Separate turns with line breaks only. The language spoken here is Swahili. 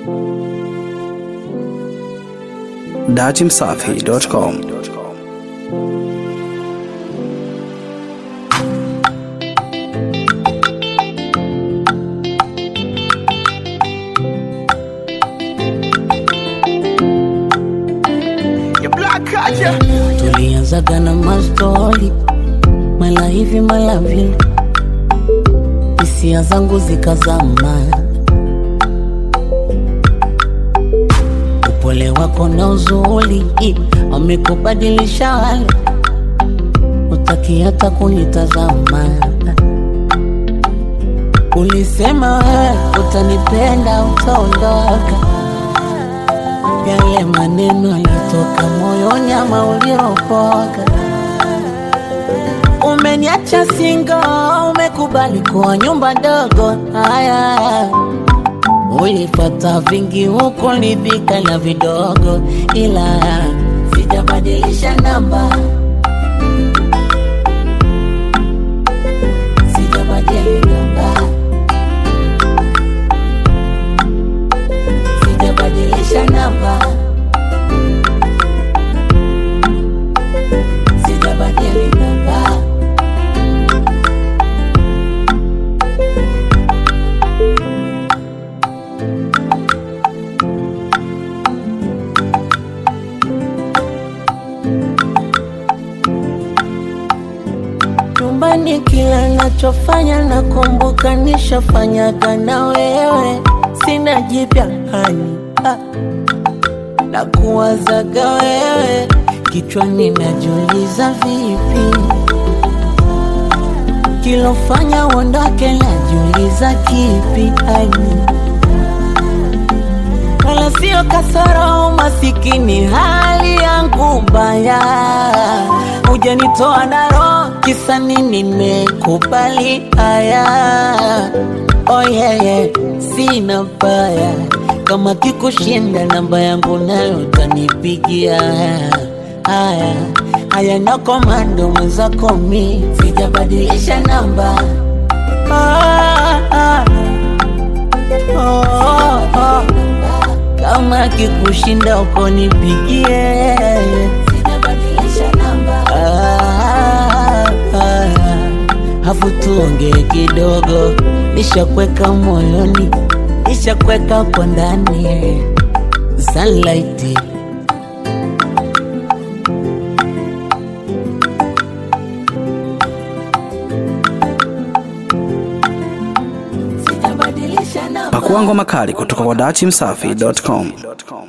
datimsafi.com
tulianzaga na mastori mala hivi mala vile, hisia zangu zikazama, upole wako na uzuri wamekubadilisha, wale utaki hata kunitazama. Ulisema wewe utanipenda, utaondoka yale maneno yalitoka moyoni ama uliopoka. Umeniacha singo, umekubali kuwa nyumba ndogo. Haya, ulipata vingi huko, lidhika na vidogo, ila sijabadilisha namba, sijabadili namba, sijabadilisha namba, sijabadili namba. Nyumbani kila nachofanya nakumbuka nishafanyaga na wewe, sina jipya hani ah. na kuwazaga wewe kichwani, najiuliza vipi kilofanya uondoke, najiuliza kipi hani wala sio kasoro, umasikini, hali yangu mbaya, hujanitoa na roho, kisa nini? Nimekubali haya, oh yeah, yeah. Sina baya kama kikushinda, namba yangu nayo utanipigia. Haya haya, na komando mwenzako, mi sijabadilisha namba ah, ah. Oh, oh, oh. Kama kikushinda uko nipigie, sijabadilisha namba. Ah, ah, afu tuongee kidogo, nishakweka moyoni, nishakweka kwa ndani sunlight sijabadilisha namba.
Pakua ngoma kali kutoka kwa datimsafi.com.